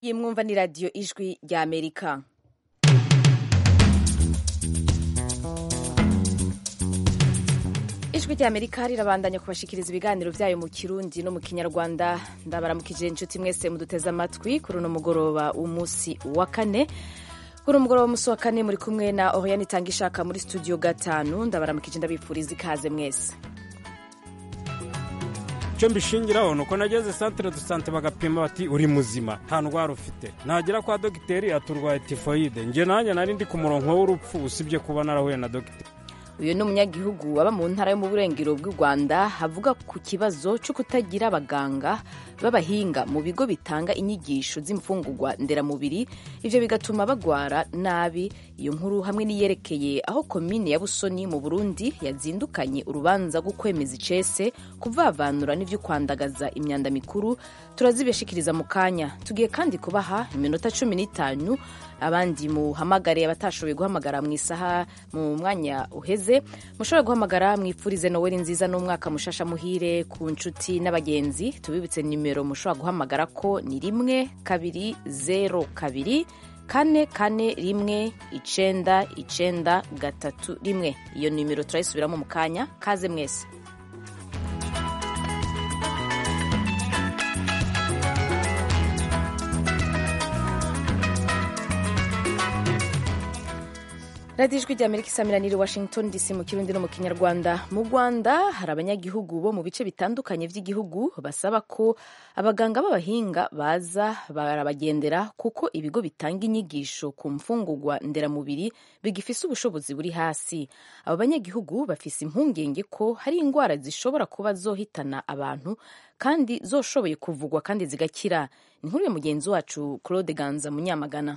iyi mwumva ni radiyo ijwi rya amerika ijwi rya amerika rirabandanya kubashikiriza ibiganiro byayo mu kirundi no mu kinyarwanda ndabaramukije inshuti mwese muduteze amatwi kuri uno mugoroba w'umunsi wa kane kuri umugoroba w'umunsi wa kane muri kumwe na oriane itanga ishaka muri studio gatanu ndabaramukije ndabifuriza ikaze mwese icyo mbishingiraho ni uko nageze santire du sante bagapima bati uri muzima nta ndwara ufite nagera kwa dogiteri aturwaye tifoyide njye nanjye nari ndi ku murongo w'urupfu usibye kuba narahuye na dogiteri uyu ni umunyagihugu waba mu ntara yo mu burengero bw'u rwanda avuga ku kibazo cyo kutagira abaganga b'abahinga mu bigo bitanga inyigisho z'imfungurwa nderamubiri ibyo bigatuma bagwara nabi iyo nkuru hamwe n'iyerekeye aho komine ya busoni mu burundi yazindukanye urubanza rwo kwemeza icese kuvavanura n'ibyo kwandagaza imyanda mikuru turazibishikiriza mu kanya tugiye kandi kubaha iminota cumi n'itanu abandi muhamagare abatashoboye guhamagara mu isaha mu mwanya uheze mushobora guhamagara mwipfurize noweli nziza n'umwaka mushasha muhire ku nshuti n'abagenzi tubibutse nimero mushobora guhamagara ko ni rimwe kabiri zero kabiri kane kane rimwe icenda icenda gatatu rimwe iyo nimero turayisubiramo mu kanya kaze mwese radiyo ijwi rya amerika isamiraniye washington dc mu kirundi no mu kinyarwanda mu rwanda hari abanyagihugu bo mu bice bitandukanye by'igihugu basaba ko abaganga b'abahinga baza barabagendera kuko ibigo bitanga inyigisho ku mfungurwa nderamubiri bigifise ubushobozi buri hasi abo banyagihugu bafise impungenge ko hari indwara zishobora kuba zohitana abantu kandi zoshoboye kuvugwa kandi zigakira ni nkuru ya mugenzi wacu claude ganza munyamagana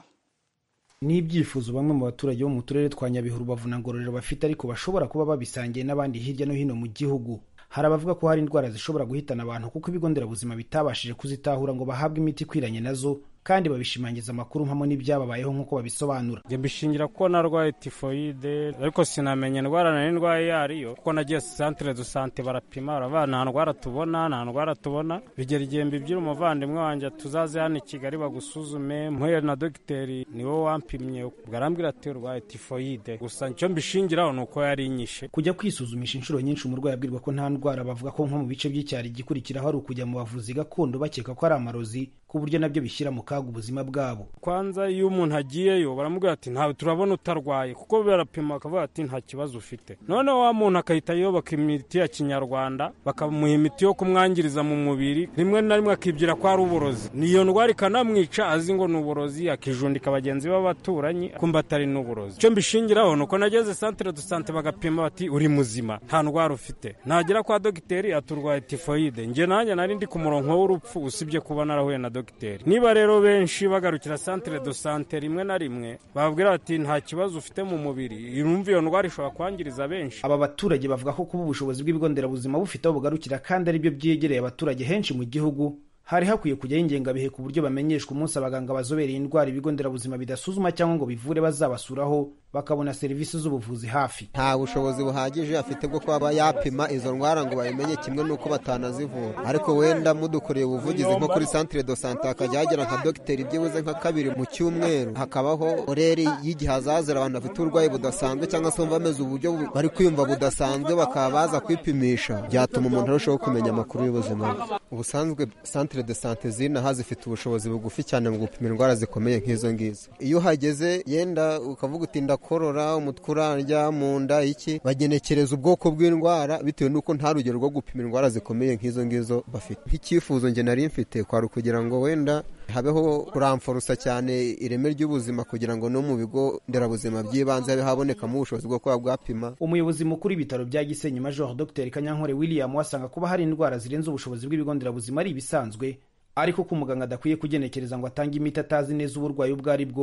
ni ibyifuzo bamwe mu baturage bo mu turere twa nyabihu rubavu na ngororero bafite ariko bashobora kuba babisangiye n'abandi hirya no hino mu gihugu hari abavuga ko hari indwara zishobora guhitana abantu kuko ibigo nderabuzima bitabashije kuzitahura ngo bahabwe imiti ikwiranye nazo kandi babishimangiza amakuru mpamo n'ibyababayeho nk'uko babisobanura njye mbishingira ko narwaye tifoyide ariko sinamenya indwara nari ndwaye iyo ariyo kuko nagiye santire du sante barapima baravuga nta ndwara tubona nta ndwara tubona bigera igihe mbibyira umuvandimwe wanjye tuzaze hano i kigali bagusuzume mpuye na dogiteri niwe wampimye barambwira ati urwaye tifoyide gusa icyo mbishingiraho ni uko yari inyishe kujya kwisuzumisha inshuro nyinshi umurwayi abwirwa ko nta ndwara bavuga ko nko mu bice by'icyaro igikurikiraho ari ukujya mu bavuzi gakondo bakeka ko ari amarozi ku buryo nabyo bishyira mu kaga ubuzima bwabo kwanza iyo umuntu agiyeyo baramubwira ati ntawe turabona utarwaye kuko barapima bakavuga ati nta kibazo ufite noneho wa muntu akahita yubaka imiti ya kinyarwanda bakamuha imiti yo kumwangiriza mu mubiri rimwe na rimwe akibwira ko ari uburozi niyo ndwara ikanamwica azi ngo ni uburozi akijundika bagenzi be b'abaturanyi kumva atari n'uburozi icyo mbishingiraho ni uko nageze santire du sante bagapima bati uri muzima nta ndwara ufite nagera kwa dogiteri aturwaye tifoyide njye nanjye nari ndi ku murongo w'urupfu usibye kuba narahuye na dogiteri niba rero benshi bagarukira santire do sante rimwe na rimwe bababwira bati nta kibazo ufite mu mubiri irumva iyo ndwara ishobora kwangiriza benshi aba baturage bavuga ko kuba ubushobozi bw'ibigo nderabuzima bufite aho bugarukira kandi ari byo byegereye abaturage henshi mu gihugu hari hakwiye kujyaho ingengabihe ku buryo bamenyeshwa umunsi abaganga bazobereye indwara ibigo nderabuzima bidasuzuma cyangwa ngo bivure bazabasuraho bakabona serivisi z'ubuvuzi hafi nta bushobozi buhagije afite bwo kuba yapima izo ndwara ngo babimenye kimwe n'uko batanazivura ariko wenda mudukoreye ubuvugizi nko kuri santire do sante hakajya hagera nka dogiteri byibuze nka kabiri mu cyumweru hakabaho oreri y'igihe hazazira abantu bafite uburwayi budasanzwe cyangwa se bumva bameze uburyo bari kwiyumva budasanzwe bakaba baza kwipimisha byatuma umuntu arushaho kumenya amakuru y'ubuzima bwe ubusanzwe santire de sante zinaha zifite ubushobozi bugufi cyane mu gupima indwara zikomeye nk'izo ngizo iyo uhageze yenda ukavuga uti ndakorora umutwe urarya mu nda iki bagenekereza ubwoko bw'indwara bitewe n'uko nta rugero rwo gupima indwara zikomeye nk'izo ngizo bafite nk'icyifuzo njye nari mfite kwari ukugira ngo wenda habeho kuramforosa cyane ireme ry'ubuzima kugira ngo no mu bigo nderabuzima by'ibanze habe habonekamo ubushobozi bwo kuba bwapima umuyobozi mukuru w'ibitaro bya gisenyi major dr kanyankore william wasanga kuba hari indwara zirenze ubushobozi bw'ibigo nderabuzima ari ibisanzwe ariko ko umuganga adakwiye kugenekereza ngo atange imiti atazi neza uburwayi ubwo ari bwo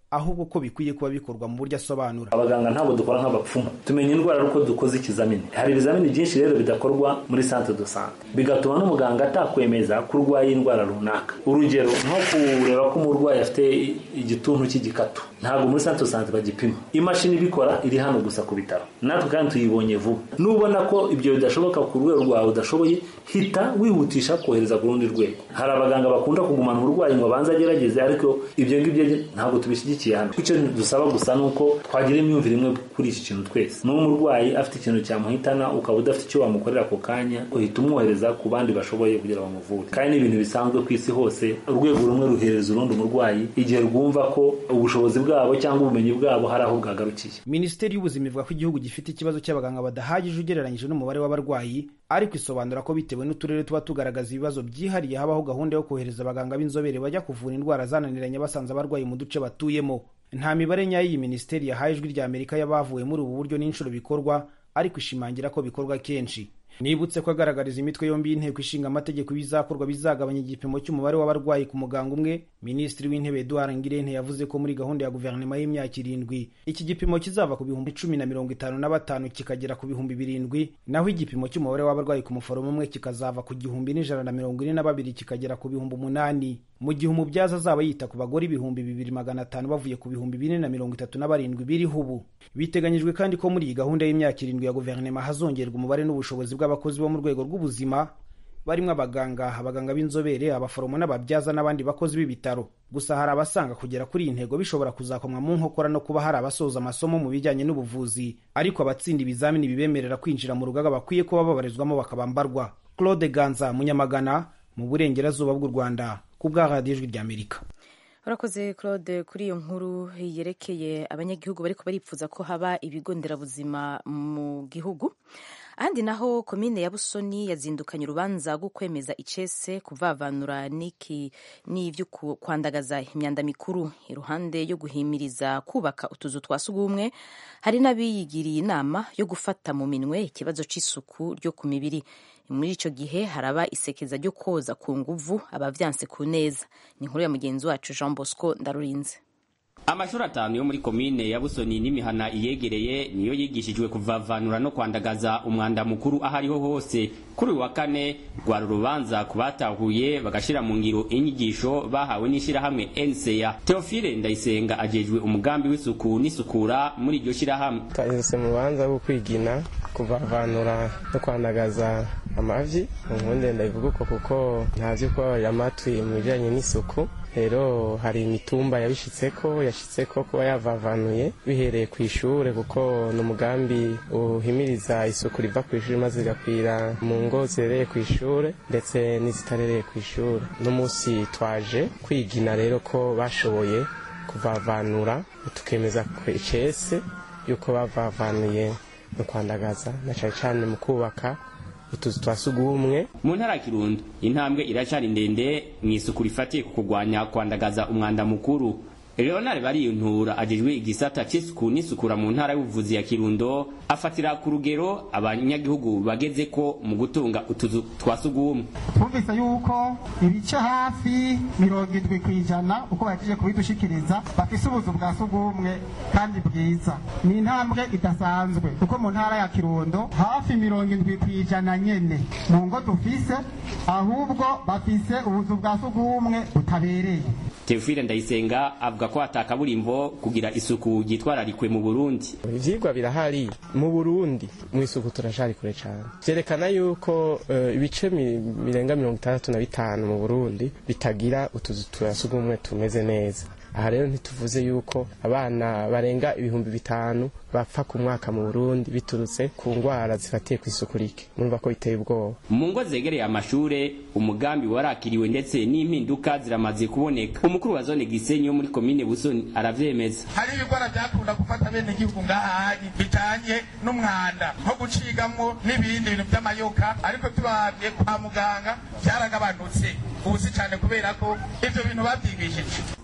ahubwo ko bikwiye kuba bikorwa mu buryo asobanura abaganga ntabwo dukora nk'abapfumu tumenya indwara ari uko dukoze ikizamini hari ibizamini byinshi rero bidakorwa muri centre de sante bigatuma n'umuganga atakwemeza ko urwaye indwara runaka urugero nko kureba ko umurwayi afite igituntu cy'igikatu ntabwo muri centre de sante bagipima imashini ibikora iri hano gusa ku bitaro natwe kandi tuyibonye vuba nubona ko ibyo bidashoboka ku rwego rwawe udashoboye hita wihutisha kohereza ku rundi rwego hari abaganga bakunda kugumana umurwayi ngo abanze agerageze ariko ibyo ngibyo ntabwo tubishyigikiye hano icyo dusaba gusa ni uko twagira imyumvire imwe kuri iki kintu twese n'uwo umurwayi afite ikintu cyamuhitana ukaba udafite icyo wamukorera ako kanya uhita umwohereza ku bandi bashoboye kugira bamuvure kandi ni ibintu bisanzwe ku isi hose urwego rumwe ruhereza urundi umurwayi igihe rwumva ko ubushobozi bwabo cyangwa ubumenyi bwabo hari aho bwagarukiye minisiteri y'ubuzima ivuga ko igihugu gifite ikibazo cy'abaganga badahagije ugereranyije n'umubare w'abarwayi ariko isobanura ko bitewe n'uturere tuba tugaragaza ibibazo byihariye habaho gahunda yo kohereza abaganga b'inzobere bajya kuvura indwara zananiranye basanze abarwayi mu duce batuyemo nta mibare nyayo iyi minisiteri yahaye ijwi rya amerika y'abavuye muri ubu buryo n'inshuro bikorwa ariko ishimangira ko bikorwa kenshi nibutse ko agaragariza imitwe yombi y'inteko ishinga amategeko bizakorwa bizagabanya igipimo cy'umubare w'abarwayi ku muganga umwe minisitiri w'intebe eduard ngirente yavuze ko muri gahunda ya guverinoma y'imyaka irindwi iki gipimo kizava ku bihumbi cumi na mirongo itanu na batanu kikagera ku bihumbi birindwi naho igipimo cy'umubare w'abarwayi ku muforomo umwe kikazava ku gihumbi n'ijana na mirongo ine na babiri kikagera ku bihumbi umunani mu gihe umubyaza azaba yita ku bagore ibihumbi bibiri magana atanu bavuye ku bihumbi bine na mirongo itatu na barindwi biriho ubu biteganyijwe kandi ko muri iyi gahunda y'imyaka irindwi ya guverinoma hazongerwa umubare n'ubushobozi bw'abakozi bo mu rwego rw'ubuzima barimo abaganga abaganga b'inzobere abaforomo n'ababyaza n'abandi bakozi b'ibitaro gusa hari abasanga kugera kuri iyi ntego bishobora kuzakomwa mu nkokora no kuba hari abasoza amasomo mu bijyanye n'ubuvuzi ariko abatsinda ibizamini bibemerera kwinjira mu rugaga bakwiye kuba babarizwamo bakabambarwa claude ganza munyamagana mu burengerazuba bw'u rwanda ku bwa radiyo ijwi ry'amerika urakoze claude kuri iyo nkuru yerekeye abanyagihugu bariko baripfuza ko haba ibigo nderabuzima mu gihugu ahandi naho komine ya busoni yazindukanye urubanza rwo kwemeza icese kuvavanura n'iki n'ibyo kwandagaza imyanda mikuru iruhande yo guhimiriza kubaka utuzu twa sugumwe hari n'abiyigiriye inama yo gufata mu minwe ikibazo cy'isuku ryo ku mibiri muri icyo gihe haraba isekeza ryo koza ku nguvu abavyanse ku neza ni inkuru ya mugenzi wacu jean bosco ndarurinze amashuri atanu yo muri komine ya busoni n'imihana iyegereye niyo yigishijwe kuvavanura no kwandagaza umwanda mukuru aho ariho hose kuri uyu wa kane rwari urubanza ku batahuye bagashira mu ngiro inyigisho bahawe n'ishirahamwe NCA Theophile Ndayisenga ajejwe umugambi w'isuku n'isukura muri iryo shirahamwe twahise mu rubanza rwo kwigina kuvavanura no kwandagaza amavi ubundi ndabivuga uko kuko ntazi kubabarira amatwi mu bijyanye n'isuku rero hari imitumba yabishitseko yashitseko kuba yavavanuye bihereye ku ishure kuko ni umugambi uhimiriza isuku riva ku ishuri maze rigakwira mu ngo zirereye ku ishure ndetse n'izitarereye ku ishure uno munsi twaje kwigina rero ko bashoboye kuvavanura tukemeza icese yuko bavavanuye mu kwandagaza na cyane cyane mu kubaka utuzu twa sugumwe mu ntara ya kirundo intambwe iracari ndende mu isuku rifatiye ku kurwanya kwandagaza umwanda mukuru leonard bariyuntura ajejwe igisata c'isuku n'isukura mu ntara y'ubuvuzi ya kirundo afatira ku rugero abanyagihugu bageze ko mu gutunga utuzu twa sugumwe twumvise yuko ibice hafi mirongo indwi ku ijana uko bahejeje kubidushikiriza bafise ubuzu bwa sugumwe kandi bwiza ni intambwe idasanzwe kuko mu ntara ya kirundo hafi mirongo indwi ku ijana nyene mu ngo dufise ahubwo bafise ubuzu bwa sugumwe butabereye Teofile Ndayisenga avuga ko atakaburimbo kugira isuku ryitwararikwe mu Burundi. Ivyigwa birahari mu Burundi mu isuku turashari kure cyane. Vyerekana yuko uh, ibice birenga mirongo itandatu na bitanu mu Burundi bitagira utuzu twa sugumwe tumeze neza. aha rero ntituvuze yuko abana barenga ibihumbi bitanu bapfa ku mwaka mu Burundi biturutse ku ngwara zifatiye ku isuku rike murumva ko biteye ubwoba mu ngo zegereye amashure umugambi warakiriwe ndetse n'impinduka ziramaze kuboneka umukuru wa zone Gisenyi yo muri komine Busoni aravyemeza hari ibigwara byakunda gufata bene igihugu ngahanyi bitanye n'umwanda nko gucigamwo n'ibindi bintu by'amayoka ariko tubabye kwa muganga byaragabanutse ubusi cyane kubera ko ivyo bintu babyigishije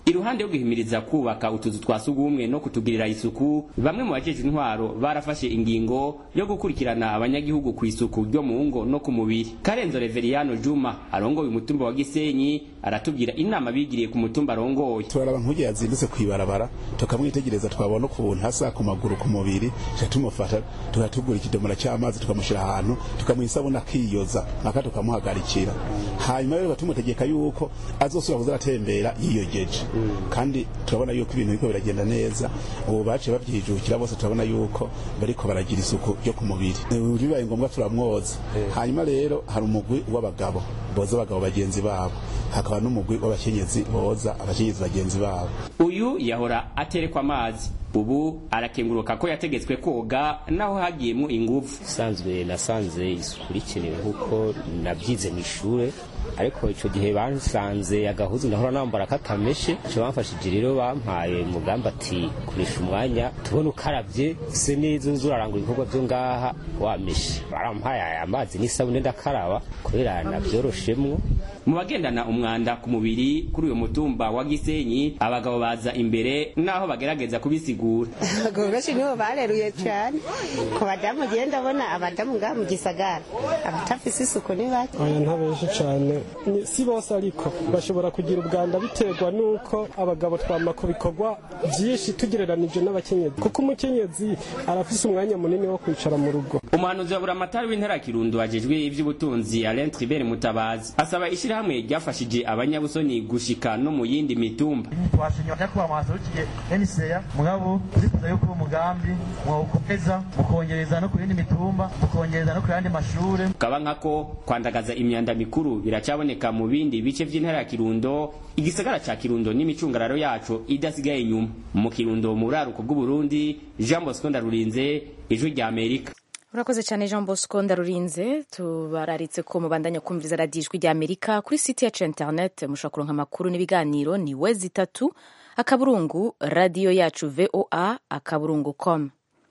iruhande yo guhimiriza kubaka utuzu twa sugumwe no kutugirira isuku bamwe mu bajeje intwaro barafashe ingingo yo gukurikirana abanyagihugu ku isuku ryo mu ngo no ku mubiri karenzo reveriyano juma arongoye umutumba wa gisenyi aratubwira inama bigiriye ku mutumba arongoye turaraba nk'ugiye yazindutse kwibarabara tukamwitegereza twabona ukuntu hasa ku maguru ku mubiri tuca tumufasha tukatugura ikidomora cy'amazi tukamushyira ahantu tukamuha isabune akiyoza aka tukamuhagarikira hanyuma rero batumutegeka yuko azosubira kuza aratembera yiyogeje kandi turabona yuko ibintu biriko biragenda neza ubu baciye babyijukira bose turabona yuko bariko baragira isuku ryo ku mubiri bibaye ngombwa turamwoza hanyuma rero hari umugwi w'abagabo boza abagabo bagenzi babo hakaba n'umugwi w'abakenyezi boza abakenyezi bagenzi babo uyu yahora aterekwa amazi ubu arakenguruka ko yategetswe koga naho hagiyemo ingufu usanzwe nasanze isuku rikenewe nk'uko nabyize mu ishuri ariko icyo gihe bansanze agahuzu ndahora nambara katameshe icyo bamfashije rero bampaye umugambi ati koresha umwanya tubone ukarabye se neza uzi urarangura ibikorwa byo ngaha wameshe barampaye aya mazi n'isabune ndakaraba kubera nabyoroshemwo mu bagendana umwanda ku mubiri kuri uyu mutumba wa gisenyi abagabo baza imbere naho bagerageza kubisigura abagabo benshi nibo bareruye cyane ku badamu ugenda abona abadamu ngaha mu gisagara abatafise isuku ni bake oya ntabenshi cyane Ni- si bose ariko bashobora kugira ubwanda biterwa n'uko abagabo twama ku bikorwa byinshi tugereranije n'abakenyezi kuko umukenyezi arafise umwanya munini wo kwicara mu rugo umuhanuzi wa buramatari w'intara ya kirundo ajejwe ivy'ubutunzi alain tribert mutabazi asaba ishirahamwe ryafashije abanyabusoni gushika no mu yindi mitumba twashimye nyakubahwa mwaserukiye eniseya mugabo turifuza yuko uwo mugambi mwawukomeza mukongereza no ku yindi mitumba mukongereza no ku yandi mashure kaba nkako kwandagaza imyanda mikuru biracaboneka mu bindi bice vy'intara ya kirundo igisagara ca kirundo n'imicungararo yaco idasigaye inyuma mu kirundo mu buraruko bw'uburundi jean bosco ndarurinze ijwi rya amerika urakoze cyane jean bosco ndarurinze tubararitse ko mubandanya kumviriza radiyo ijwi rya amerika kuri site yacu ya internet mushobora kuronka amakuru n'ibiganiro ni wezi itatu akaburungu radiyo yacu voa akaburungu com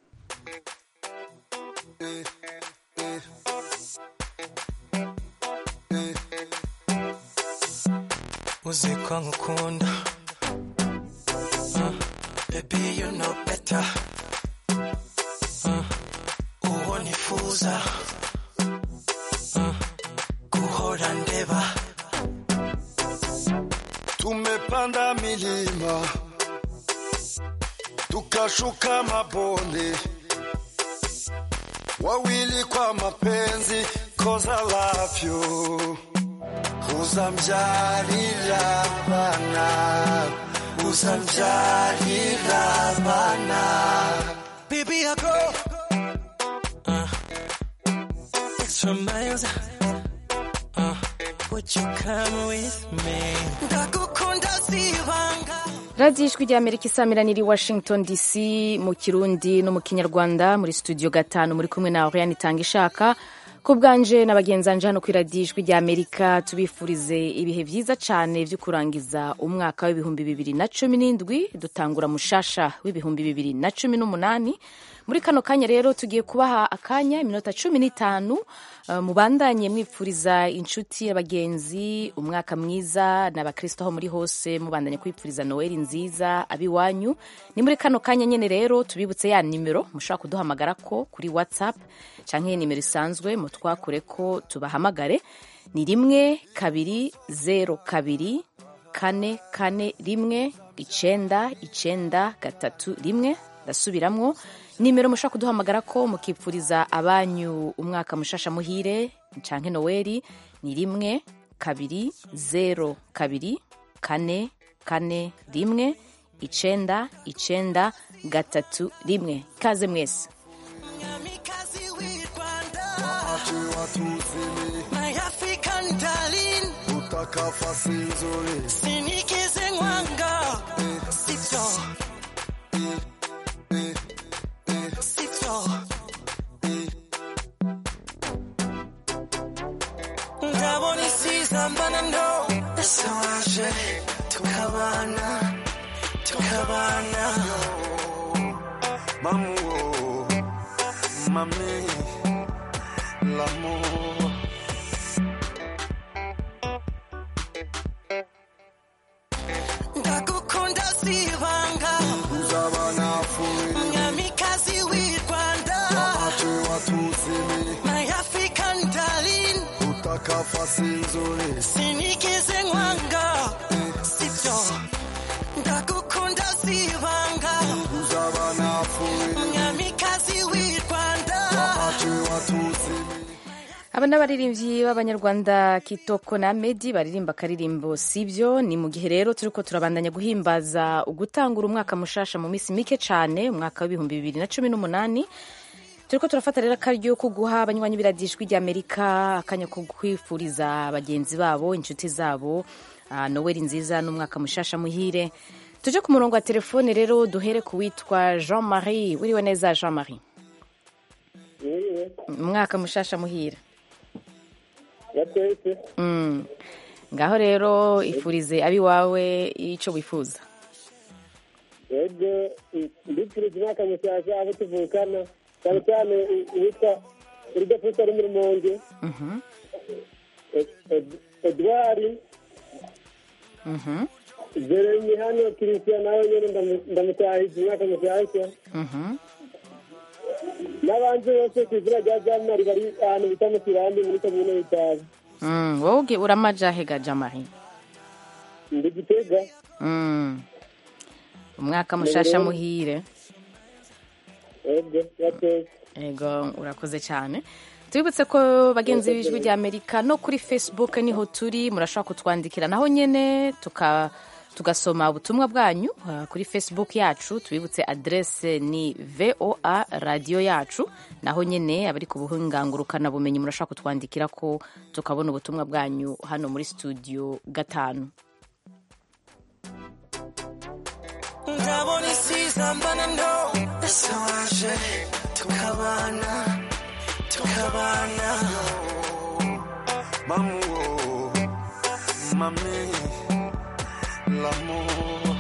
uzi ko nkukunda Uh, baby you know better Uh, uwo nifuza Uh, guhora ndeba Tumepanda milima tukashuka mabonde, wawili kwa mapenzi, cause I love you. Uzamjalila bana, uzamjalila bana. Baby, I go uh, extra miles. Uh, would you come with me? Ndagukunda sibanga. radiyo ijwi rya amerika isamiraniye i washington dc mu kirundi no mu kinyarwanda muri studio gatanu muri kumwe na oriane itanga ishaka ku bwanje na bagenzanje hano ku iradiyo ijwi rya amerika tubifurize ibihe byiza cyane byo kurangiza umwaka w'ibihumbi bibiri na cumi n'indwi dutangura mushasha w'ibihumbi bibiri na cumi n'umunani muri kano kanya rero tugiye kubaha akanya iminota cumi n'itanu uh, mubandanye mwipfuriza inshuti abagenzi umwaka mwiza n'abakristo aho muri hose mubandanye kwipfuriza noweli nziza abiwanyu ni muri kano kanya nyene rero tubibutse ya nimero mushobora kuduhamagara ko kuri whatsapp canke nimero isanzwe mutwakure ko tubahamagare ni rimwe kabiri zero kabiri kane kane rimwe icenda icenda gatatu rimwe ndasubiramwo nimero mushobora kuduhamagara ko mukipfuriza abanyu umwaka mushasha muhire canke noweli ni rimwe kabiri zero kabiri kane kane rimwe icenda icenda gatatu rimwe ikaze mwese Wakati watuzini My African darling, utakafasi nzuri sinikize mwanga. Sito. Sito. Ndabona isiza mbana no. Ese waje tukabana, tukabana. Mamu, mami, l'amour. Ndagukunda utakafasi nzuri sinigeze nkwanga sibyo ndagukunda sibanga uzaba napfuye mwamikazi w'i rwanda wahaciwe watutsi aba n'abaririmbyi b'abanyarwanda kitoko na medi baririmba akaririmbo sibyo ni mu gihe rero turi ko turabandanya guhimbaza ugutangura umwaka mushasha mu minsi mike cyane umwaka w'ibihumbi bibiri na cumi n'umunani turi ko turafata rero akaryo ko guha abanywanyi b'iradijwi ry'amerika akanya ko kwifuriza bagenzi babo inshuti zabo ah, noweli nziza n'umwaka mushasha muhire tuje ku murongo wa telefone rero duhere ku witwa jean marie wiriwe neza jean marie umwaka mushasha muhire yatwese Mm. ngaho rero ifurize abiwawe icyo wifuza yego ndipfurije umwaka mushyashya abo tuvukana cyane cyane uwitwa uridafusa ari muri monge Mhm, edwari mhm, jeremy hano christian nawe nyine ndamu- ndamutahije umwaka mushyashya mhm. n'abandi bose ku izina rya jamari bari ahantu bita mu kirambi muri komine y'itabi Mm, wowe uge- uramaja hega jamari ndi gitega Mm. umwaka mushasha Rero- muhire yego yatwese ego urakoze cyane tubibutse ko bagenzi b'ijwi rya amerika no kuri facebook niho turi murashobora kutwandikira naho nyine tuka tugasoma ubutumwa bwanyu uh, kuri facebook yacu tubibutse adrese ni voa radiyo yacu naho nyine abari ku buhingangurukana bumenyi murashobora kutwandikira ko tukabona ubutumwa bwanyu hano muri studio gatanu ndabona isiza mbana no ese waje tukabana tukabana Maman, mamie, l'amour.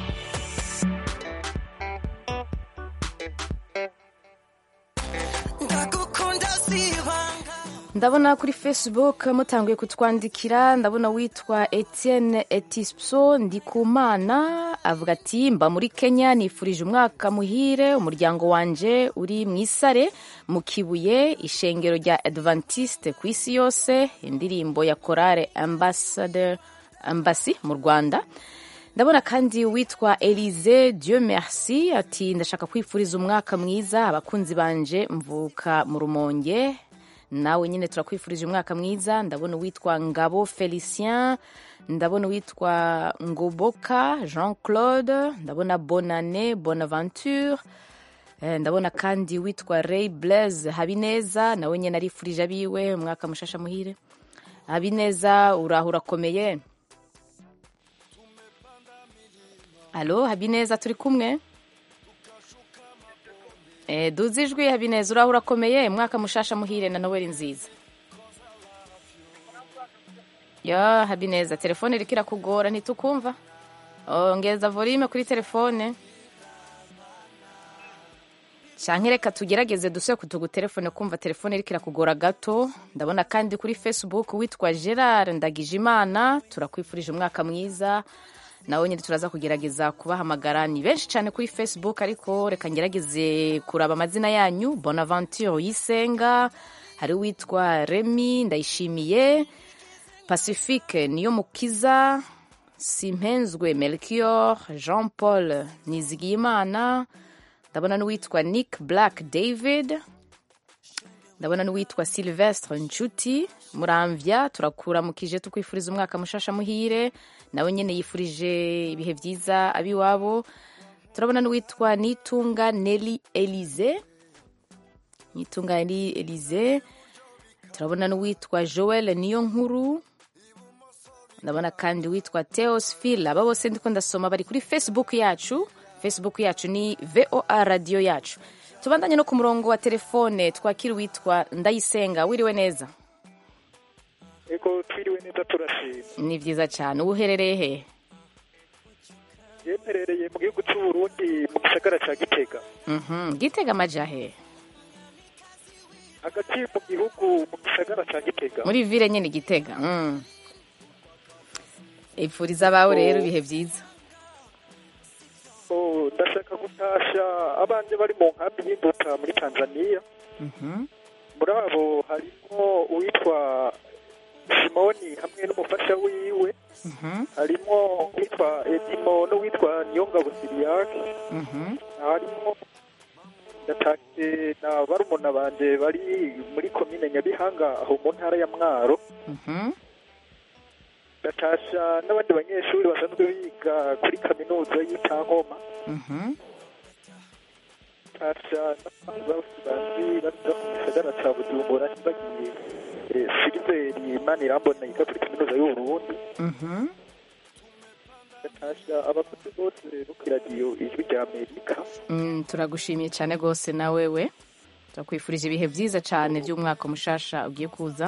ndagukunda sibanga ndabona kuri facebook mutanguye kutwandikira ndabona witwa etienne etispso ndikumana avuga ati mba muri kenya nifurije umwaka muhire umuryango wanje uri mu isare mu kibuye ishengero rya adventiste ku isi yose indirimbo ya korale ambassador ambasi mu rwanda ndabona kandi witwa elize dieu merci ati ndashaka kwifuriza umwaka mwiza abakunzi banje mvuka mu rumonge nawe nyine turakwifurije umwaka mwiza ndabona uwitwa ngabo felicien ndabona uwitwa ngoboka jean claude ndabona bonane bonaventure Eh, ndabona kandi witwa ray blaise habineza nawe nyine arifurije abiwe umwaka mushasha muhire habineza uraho urakomeye alo habineza turi kumwe Eh, duze ijwi habineza uraho urakomeye umwaka mushasha muhire na noweli nziza yo habineza telefone iriko irakugora ntitukumva ongeza volume kuri telefone canke reka tugerageze dusubire kutugu telefone kumva telefone iriko irakugora gato ndabona kandi kuri facebook witwa gerard ndagijimana turakwifurije umwaka mwiza nawe nyine turaza kugerageza kubahamagara ni benshi cyane kuri facebook ariko reka ngerageze kuraba amazina yanyu bonaventure yisenga hari uwitwa remy ndayishimiye pacifique niyo mukiza simpenzwe melchior jean paul nizigiyimana ndabona n'uwitwa nick black david ndabona n'uwitwa silvestre nshuti muramvya turakuramukije tukwifuriza umwaka mushasha muhire nawe nyene yifurije ibihe vyiza abiwabo turabona n'uwitwa nitunga neli elize nitunga neli elize turabona n'uwitwa joel niyo nkuru ndabona kandi witwa teosfil aba bose ndiko ndasoma bari kuri facebook yacu facebook yacu ni voa radio yacu tubandanye no ku murongo wa telefone twakira uwitwa ndayisenga wiriwe neza ego twiriwe neza turashima ni vyiza cyane uba uherereye he yemerereye mu gihugu cy'u Burundi mu gisagara ca Gitega Mhm, gitega amaja he hagati mu gihugu mu gisagara ca Gitega muri vile nyene gitega mm. ipfuriza abawe rero ibihe vyiza Oh, ndashaka gutasha abanje bari mu nkambi y'imbuta muri Tanzania Mhm. muri abo harimo uwitwa simoni hamwe n'umufasha wiwe harimo uwitwa edimo n'uwitwa niyongabo siriyake harimo ndatashe na barumuna banje bari muri komine nyabihanga aho mu ntara ya mwaro ndatasha n'abandi banyeshuri basanzwe biga kuri kaminuza y'itankoma ndatasha n'abandi bose bazi baza mu gisagara ca bujumbura ntibagiye eh, siliveri imana irambona yiga kuri kaminuza y'uburundi ndatasha abakozi bose bo ku iradiyo ijwi rya amerika Mm, turagushimiye cyane rwose na wewe turakwifurije ibihe byiza cyane by'umwaka mushasha ugiye kuza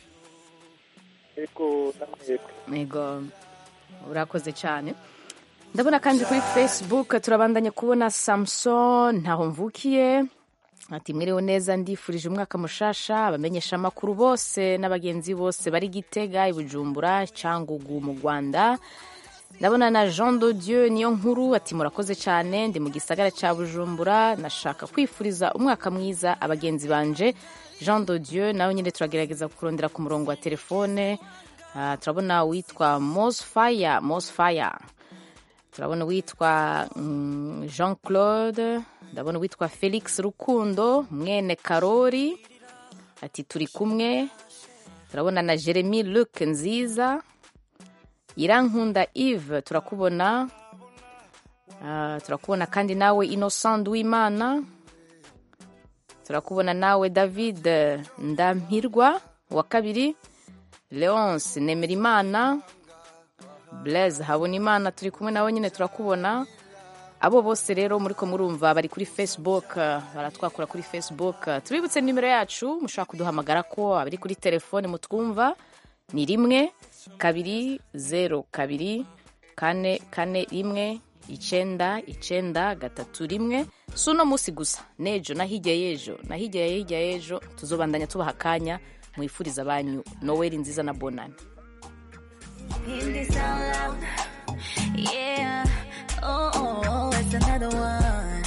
ego namwebwe yego urakoze cyane ndabona kandi kuri facebook turabandanya kubona samson ntaho mvukiye ati mwiriwe neza ndifurije umwaka mushasha abamenyesha amakuru bose n'abagenzi bose bari gitega i bujumbura cyangugu mu rwanda ndabona na jean de dieu niyo nkuru ati murakoze cyane ndi mu gisagara cya bujumbura nashaka kwifuriza umwaka mwiza abagenzi banje jean de dieu nawe nyine turagerageza kurondera ku murongo wa telefone Ah, turabona uwitwa mosfire mosfire turabona uwitwa mm, jean claude ndabona uwitwa felix rukundo mwene karori ati turi kumwe turabona na jeremy luc nziza irankunda eve turakubona Ah, turakubona kandi nawe innocent w'imana turakubona nawe david ndampirwa wa kabiri leonce nemerimana blaise habonimana turi kumwe nawe nyine turakubona abo bose rero muri ko murumva bari kuri facebook eh, baratwakura kuri facebook tubibutse nimero yacu mushobora kuduhamagara ko abari kuri telefone mutwumva ni rimwe kabiri zeru kabiri kane kane rimwe icenda icenda gatatu rimwe si uno munsi gusa n'ejo na hirya y'ejo na hirya ya hirya y'ejo tuzobandanya tubaha akanya mwifuriza banyu noweli nziza na bonani In this out loud, yeah. Oh, oh, oh, it's another one.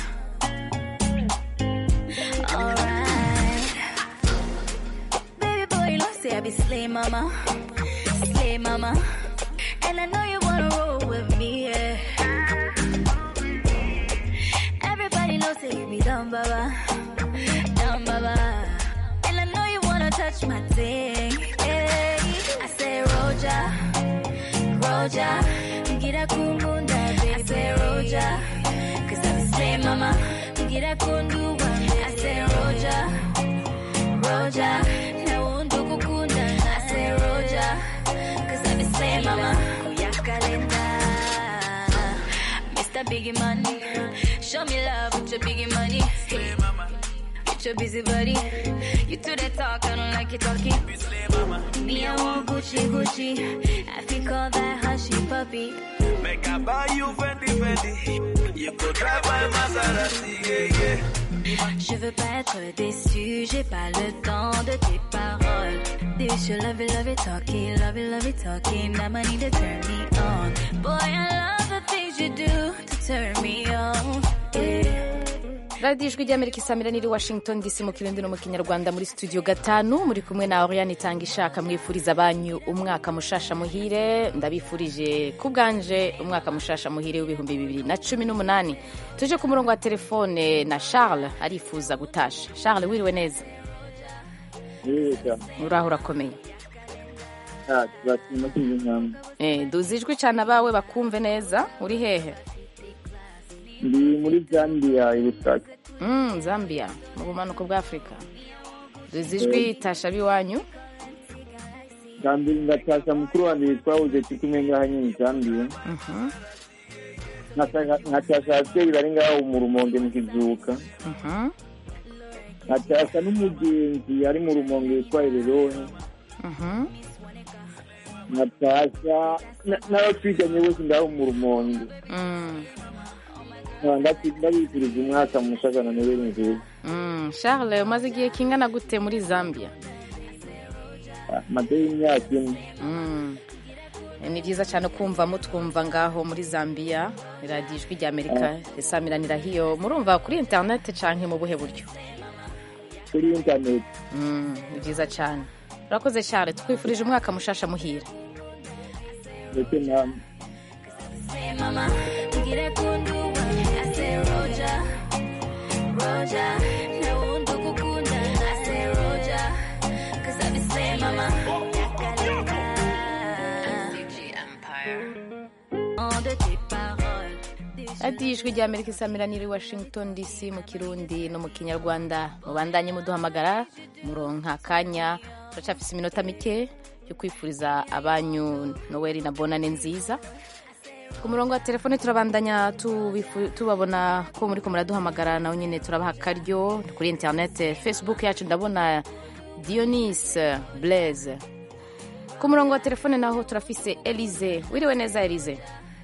Alright, baby boy, you know say I be slay mama, slay mama, and I know you wanna roll with me, yeah. Everybody knows say you be dumb, baba, dumb, baba, and I know you wanna touch my thing, yeah. I say Roja. Roja, get a kumunda, baby. I say Roja, cause I be slay mama. Get a kundu, I say Roja, Roja, na undu kukunda. I say Roja, cause I be slay mama. Yakalenda, Mr. Biggie Money, show me love with your biggie money. Hey. With your busy body, you do that talk, I don't like you talking. Me, I want Gucci, Gucci. I think all that hushy puppy. Make I buy you Fendi Fendi. You could drive my Maserati, yeah, yeah. Je veux pas être déçu, j'ai pas le temps de tes paroles. This you love it, love it, talking, love it, love it, talking. That money to turn me on. Boy, I love the things you do to turn me on. Yeah. radiyo ijwi ry'amerika isamira niri washington dc mu kirundi no mu kinyarwanda muri studio gatanu muri kumwe na oriane itanga ishaka mwifuriza banyu umwaka mushasha muhire ndabifurije ku bwanje umwaka mushasha muhire w'ibihumbi bibiri na cumi n'umunani tuje ku murongo wa telefone na charles arifuza gutasha charles wiriwe neza uraho urakomeye turashima kwiga intambwe Eh, duzi ijwi cyane abawe bakumve neza uri hehe ndi muri zambia ibutaka Mm, zambia mu bumanuko bwa afurika duzi ijwi tasha biwanyu kandi ngatasha mukuru wanjye witwa uje kumwe ngaha nyine zambia Mhm, nkatasha ababyeyi bari ngaho mu rumonge mu kizuka mhm, nkatasha n'umugenzi ari mu rumonge witwa ereroni mhm. nkatasha na- n'abo twiganye bose ngaho mu rumonge Mm, nkaba ndati- ndabifuriza umwaka mushaka na noweli nziza mm. charles umaze igihe kingana gute muri zambia maze y'imyaka ine Mm. ni byiza cyane kumva mutwumva ngaho muri zambia radiyo ijwi rya amerika risamiranira hiyo murumva kuri interineti cyangwa mu buhe buryo kuri interineti Mm, ni byiza cyane urakoze cyane twifurije umwaka mushasha muhira ndetse namwe Say, mama, ngire kunduwa. I say, Roger, Roger, na wundu kukunda. I say, Roger, 'cause I be saying, mama, yakaleka. On de tes paroles. radiyo ijwi rya amerika isamiraniye i washington dc mu kirundi no mu kinyarwanda mubandanye muduhamagara muronka akanya turacafise iminota mike yo kwifuriza abanyu noweli na bonane nziza ku murongo wa telefone turabandanya tubifu- tubabona ko muri ko muraduhamagara nawe nyine turabaha akaryo kuri interinete facebook yacu ndabona dionis blaise ku murongo wa telefone naho turafise elize wiriwe neza elize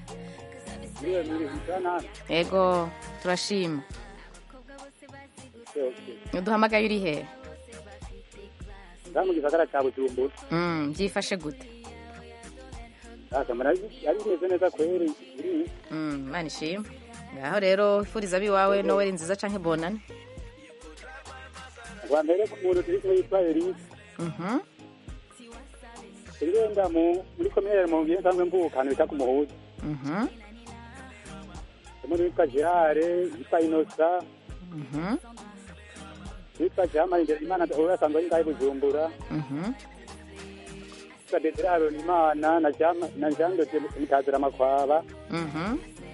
yego turashima uduhamagaye uri he ngaha mu gisagara cya bujumbura Mm, byifashe gute akamara yari bimeze neza kweri iri Mm, imana ishima ngaho rero ifuriza abiwawe noweli nziza canke bonane rwa mbere ku muntu turi kumwe yitwa elise Mhm. turi wenda mu muri komere mu ngiye nsanzwe mvuka ahantu bita ku muhuza Mhm. umuntu witwa gerare yitwa inosa Mhm. witwa jamari imbere imana uwo asanzwe ari ngaho i bujumbura Mhm. witwa desire haronimana na Jama- na jean de Dieu mutazira amakwaba Mhm.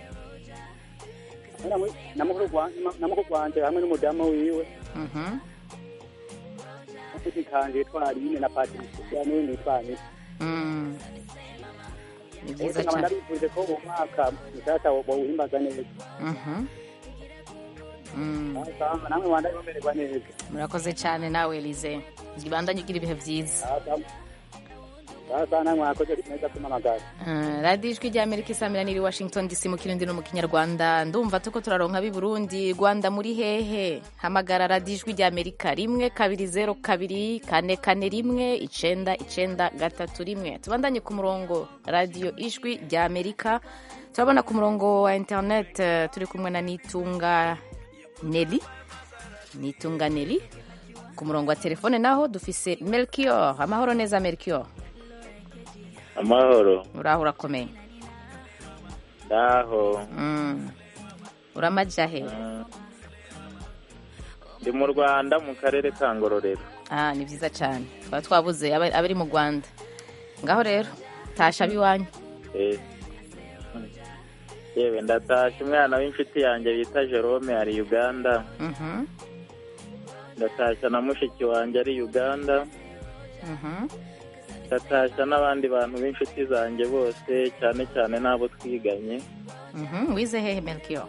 na mu- na mukuru wa- na mukuru wanje hamwe n'umudamu wiwe Mhm. n'umuti kanje yitwa aline na patricia n'uwundi yitwa anita Mm. ni byiza nkaba cyane ndabifuje ko uwo mwaka mushasha wawuhimbaza neza Mhm. Mm. Asanga namwe wandaye bamererwa neza murakoze cyane nawe elize ibandanye ugira ibihe byiza sasa namwe mwakoze neza kumamagara Uh, radiyo ijwi rya amerika isamiraniye i washington dc mu kirundi no mu kinyarwanda ndumva tuko turaronka b'i burundi rwanda muri hehe hamagara radiyo ijwi rya amerika rimwe kabiri zeru kabiri kane kane rimwe icenda icenda gatatu rimwe tubandanye ku murongo radiyo ijwi rya amerika turabona ku murongo wa internet eh, turi kumwe na nitunga neli nitunga neli ku murongo wa telefone naho dufise melchior amahoro neza melchior amahoro uraho urakomeye ndaho Mm. uramaja he ndi mu rwanda mu karere ka ngororero ah ni byiza cyane twaba twabuze aba- abari mu rwanda ngaho rero tasha ab'iwanyu Eh. yewe ndatashye umwana w'inshuti yanjye bita jerome ari uganda Mhm, ndatashya na mushiki wanjye ari uganda mhm. ndatashya n'abandi bantu b'inshuti zanjye bose cyane cyane n'abo twiganye Mhm, wize hehe melchior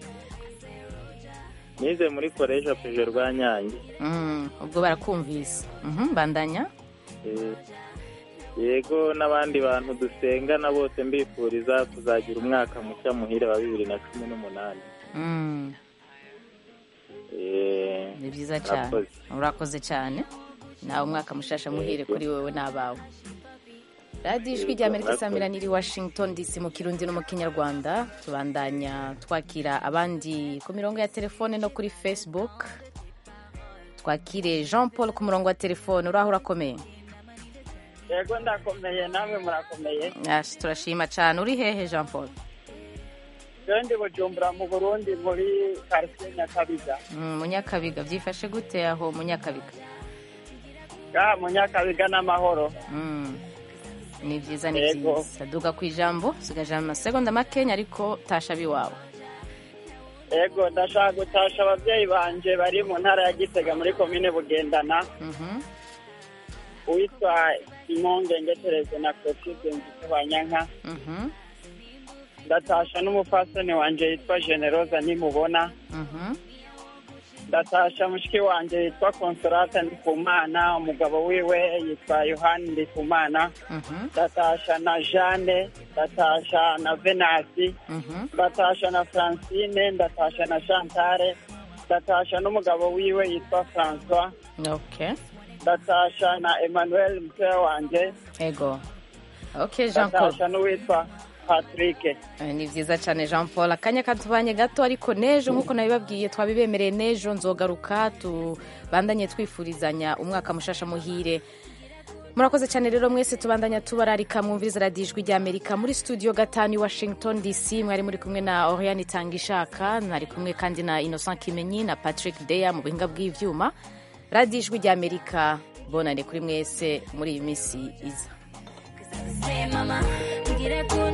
nize muri koresha peje rwa nyange Mm, ubwo barakumvise Mhm, bandanya Eh, yego n'abandi bantu dusengana bose mbifuriza kuzagira umwaka mushya muhire wa bibiri na cumi n'umunani Mm, Eh, ni byiza cyane murakoze. urakoze cyane nawe umwaka mushasha muhire Yego. kuri wowe n'abawe radiyo ijwi rya amerika isamiraniye i washington dc mu kirundi no mu kinyarwanda tubandanya twakira abandi ku mirongo ya telefone no kuri facebook twakire jean paul ku murongo wa telefone uraho urakomeye yego ndakomeye namwe murakomeye Ash, turashima cyane uri hehe jean paul rero ndi bujumbura mu burundi muri karitsiye nyakabiga Mm, munyakabiga byifashe gute aho munyakabiga ngaha mu nyakabiga n'amahoro Mm, ni byiza ni Yego. byiza duga ku ijambo sigaje amasegonda makenya ariko tasha biwawe yego ndashaka gutasha ababyeyi banje bari mu ntara ya gitega muri komine bugendana Mhm. uwitwa impungenge tereze na clotilde nzito banyanka Mhm. ndatasha n'umupfasoni wanje yitwa generosa nimubona Mhm. ndatasha mushiki wanje yitwa consolata ndikumana umugabo wiwe yitwa yohani ndikumana Mhm. ndatasha na jeanne ndatasha na venasi Mhm. ndatasha na francine ndatasha na chantale ndatasha n'umugabo wiwe yitwa francois okay ndatasha na emmanuel mutoya wanje ego okay jean paul ndatasha n'uwitwa patrick Eh, ni byiza cyane jean paul akanya katubanye gato ariko n'ejo nk'uko nabibabwiye twabibemereye n'ejo nzogaruka tubandanye twifurizanya umwaka mushasha muhire murakoze cyane rero mwese tubandanya tubararika mwumviriza radiyo ijwi rya amerika muri studio gatanu i washington dc mwari muri kumwe na oriane itangishaka mwari kumwe kandi na innocent kimenyi na patrick deya mu buhinga bw'ivyuma radiyo ijwi rya amerika bonane kuri mwese muri iyi minsi iza Say mama, ngire kuri